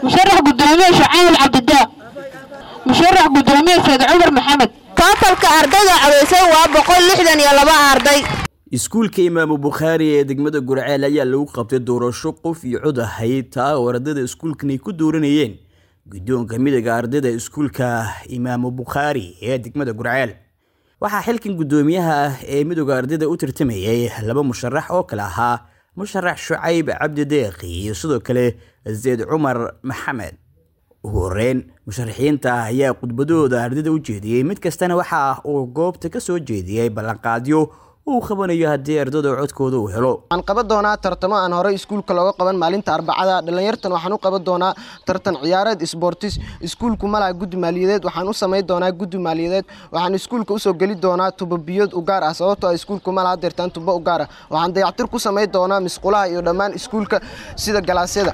musharax gudoomiye shacaal cabdidaaq musharax gudoomiye sayd cumar maxamed tootalka ardayda codaysay waa boqol lixdan iyo laba arday iskuulka imaamu bukhaari ee degmada gurceel ayaa lagu qabtay doorasho qof iyo cod ahayd taa oo ardayda iskuulkan ay ku dooranayeen guddoonka midooda ardayda iskuulka imaamu bukhaari ee degmada gurceel waxaa xilkan guddoomiyaha ah ee midooda ardayda u tartamayay laba musharax oo kale ahaa musharax shucayb cabdi deeqi iyo sidoo kale zayd cumar maxamed ugu horeyn musharaxiinta ayaa khudbadooda ardayda u jeediyey mid kastana waxa uu goobta ka soo jeediyey ballanqaadyo uu qabanayo haddii ardayda codkooda uu helo waxaan qaban doonaa tartamo aan horey iskuulka looga qaban maalinta arbacada dhalinyartan waxaan u qaban doonaa tartan ciyaareed sbortis iskuulku malaha guddi maaliyadeed waxaan u samayn doonaa guddi maaliyadeed waxaan iskuulka usoo geli doonaa tubabiyood u gaar ah sababtoo iskuulku malaha deertaan tubo u gaar ah waxaan dayactir ku samayn doonaa misqulaha iyo dhammaan iskuulka sida galaasyada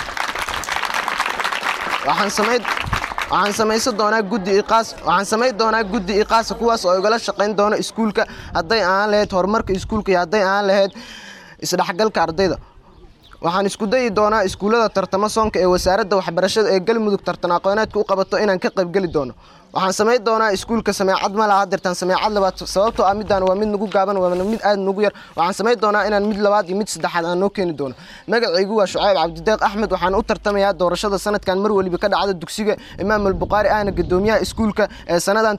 waxaan samayn waxaan samaysan doonaa guddi iqaas waxaan samayn doonaa guddi iqaasa kuwaas oo igala shaqayn doono iskuulka hadday ahaan lahayd horumarka iskuulka iyo hadday ahaan lahayd isdhexgalka ardayda waxaan isku dayi doonaa iskuullada tartamo soonka ee wasaaradda waxbarashada ee galmudug tartan aqooneedka u qabato inaan ka qaybgeli doono waxaan samayn doonaa iskuulka sameecad ma laha dirtaan sameecad labaad sababtoo ah midaan waa mid nagu gaaban waana mid aad nagu yar waxaan samayn doonaa inaan mid labaad iyo mid saddexaad aan noo keeni doono magacaygu waa shucayb cabdideeq axmed waxaan u tartamayaa doorashada sanadkan mar weliba ka dhacda dugsiga imaam albukhaari ahna gudoomiyaha iskuulka ee sanadan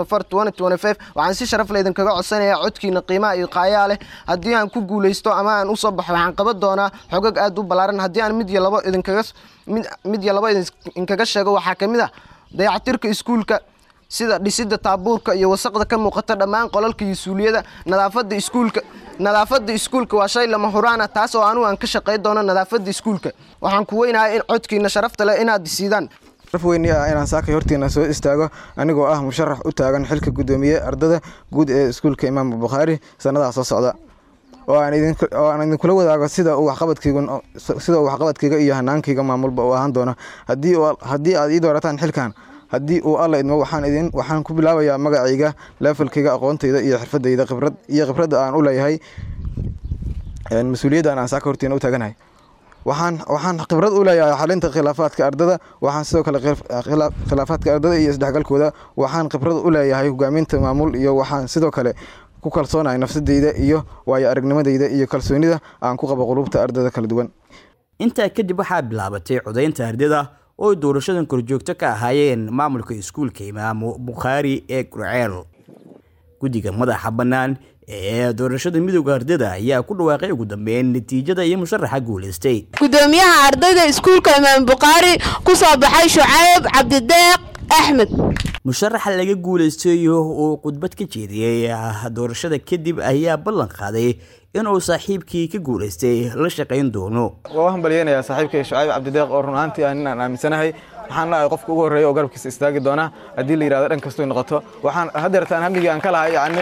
waxaan si sharaf leh idinkaga codsanayaa codkiina qiimaha iyo qaayaa leh haddii aan ku guulaysto ama aan usoo baxo waxaan qaban doonaa xogag aad u ballaaran haddii aan mid iyo labo idinkaga mid iyo labo idinkaga sheego waxaa ka mid ah dayactirka iskuulka sida dhisida taabuurka iyo wasaqda ka muuqata dhammaan qolalka iyo suuliyada nadaafada iskuulka nadaafada iskuulka waa shay lama huraana taas oo anugu aan ka shaqay doono nadaafada iskuulka waxaan ku weynahay in codkiina sharafta leh inaad disiidaan raf weyni ah inaan saakay hortiina soo istaago anigoo ah musharax u taagan xilka guddoomiye ardada guud ee iskuulka imaam bukhaari sanadaha soo socda oo aan idinkula wadaago sida uu waxqabadkayga iyo hanaankayga maamulba uu ahaan doono haddii aad ii doorataan xilkan haddii uu alla idmo waxaan ku bilaabayaa magacayga leefalkayga aqoontayda iyo xirfadayda iyo khibradda aan u leeyahay mas-uuliyaddan aan saaka hortiina u taaganahay waxaan khibrad u leeyahay xalinta khilaafaadka ardada waxaan sidoo kale khilaafaadka ardada iyo isdhexgalkooda waxaan khibrad u leeyahay hogaaminta maamul iyo waxaan sidoo kale ku kalsoonahay nafsadeyda iyo waayo aragnimadeyda iyo kalsoonida aan ku qabo qulubta ardada kala duwan intaa kadib waxaa bilaabatay codaynta ardada oo doorashadan korjoogto ka ahaayeen maamulka iskuulka imaamu bukhaari ee gurceel guddiga madaxa bannaan ee doorashada midooda ardada ayaa ku dhawaaqay ugu dambeyn natiijada iyo musharaxa guulaystay gudoomiyaha ardayda iskuulka imaam bukhaari ku soo baxay shucayb cabdideeq axmed musharaxa laga guulaystayo uu khudbad ka jeediyey doorashada kadib ayaa ballan qaaday inuu saaxiibkii ka guulaystay la shaqayn doono waa u hambalyeynayaa saaxiibkay shucayb cabdideeq oo run ahaantii aan inaan aaminsanahay waxaan lahay qofka ugu horreeya oo garabkiisa istaagi doona haddii la yidhahdo dhan kastoy noqoto waxaan hadeertaan hamigii aan ka lahay yacni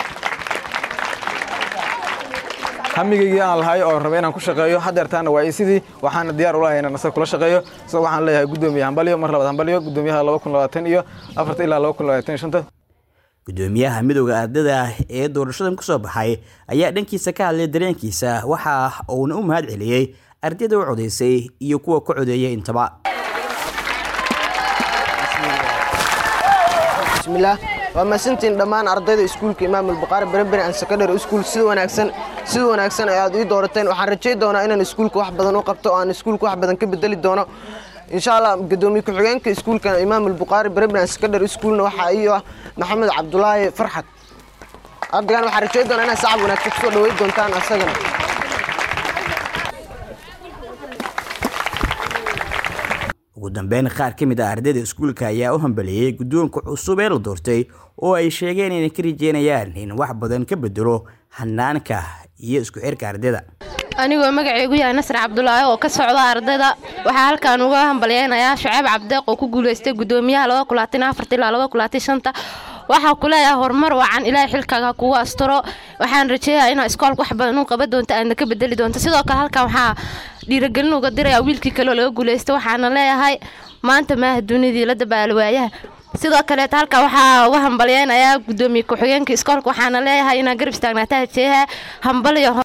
hamigaygii aan lahay oo rabay inaan ku shaqeeyo hadeertaana waa sidii waxaana diyaar u lahay inaan asaga kula shaqeeyo isagoo waxaan leeyahay guddoomiye hambalyo mar labaad hambalyo guddoomiyaha laba kun labaatan iyo afarta ilaa laba kun labaatan iyo shanta gudoomiyaha midooda ardada ee doorashadan ku soo baxay ayaa dhankiisa ka hadlay dareenkiisa waxa uuna u mahad celiyey ardayda u codaysay iyo kuwa ka codeeyay intaba bismillaah waa mahadsantiin dhammaan ardayda iskuulka imaam albukhaari berenberi an secondary school sida wanaagsan sida wanaagsan ee aad ii doorateen waxaan rajay doonaa inaan iskuulka wax badan u qabto oo aan iskuulka wax badan ka bedeli doono insha allah gudoomiye ku-xigeenka iskuulka imaam albukhaari berenberi an secondary schoolna waxaa ii ah maxamed cabdulaahi farxad ardaygan waxaan rajay doonaa inaad sacab wanaagsan kusoo dhaweyn doontaan asagana ugu dambeyn qaar ka mid ah ardayda iskuulka ayaa u hambaleeyey guddoonka cusub ee la doortay oo ay sheegeen inay ka rajeynayaan in wax badan ka bedelo hanaanka iyo isku xirka ardayda anigoo magaceygu yahay nasr cabdulaahi oo ka socda ardayda waxaa halkaan uga hambalyeynayaa shucayb cabdeeq oo ku guuleystay gudoomiyaha ilaa waxaa ku leeyahay horumar wacan ilaahay xilkaaga kugu asturo waxaan rajeeyaa inaa iskoolka wax badan u qaban doonto aadna ka bedeli doonto sidoo kale halkan waxaa dhiiragelin uga dirayaa wiilkii kaleoo laga guuleystay waxaana leeyahay maanta maaha dunidii la dabaalo waayaha sidoo kaleeta halkan waxaa uga hambalyeynayaa gudoomiye ku-xigeenka iskoolka waxaana leeyahay inaa garab istaagnaataa jeeha hambaliyo